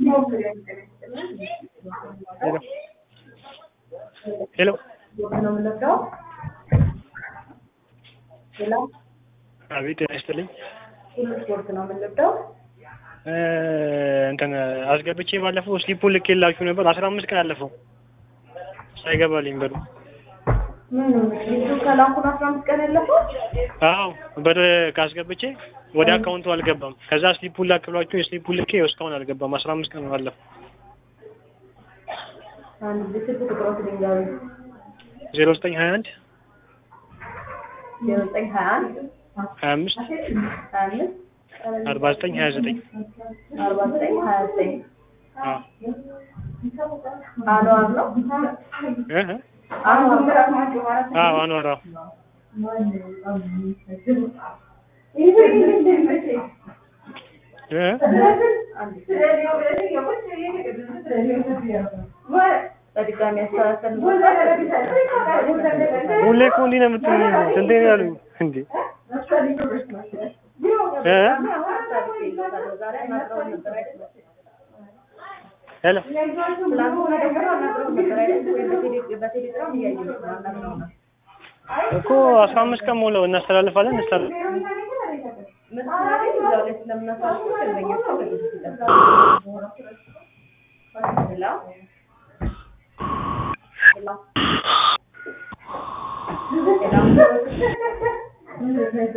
ሄሎ ነው የምንወስደው። ሌላ አቤት ጤና ይስጥልኝ ሁሉ ስፖርት ነው የምንወስደው። እ እንትን አስገብቼ ባለፈው ስሊፑን ልኬላችሁ ነበር አስራ አምስት ቀን አለፈው ሳይገባልኝ በሉ ምን ልጁ ከላኩን አስራ አምስት ቀን ያለፈው አዎ ብር ካስገብቼ ወደ አካውንቱ አልገባም ከዛ ስሊፑን ላክ ብሏችሁ የስሊፑን ልኬ እስካሁን አልገባም አስራ አምስት ቀን አለፈው አንድ ጊዜ ስልክ ቁጥሮት ድንጋዊ ዜሮ ዘጠኝ ሀያ አንድ ዜሮ ዘጠኝ ሀያ አንድ ሀያ አምስት ሀያ አምስት አርባ ዘጠኝ ሀያ ዘጠኝ አርባ ዘጠኝ ሀያ ዘጠኝ አዎ አንዋር ነው እ እ አንዋር አዎ አኗር አዎ እ በድጋሚ ያስተካከል ሁሌ እኮ እንዲህ ነው የምትሉኝ ስንቴ ነው ያሉኝ እንዴ እ ሄሎ እኮ አስራ አምስት ቀን ሞላው እናስተላልፋለን እናስተላልፍ Hello? Hello?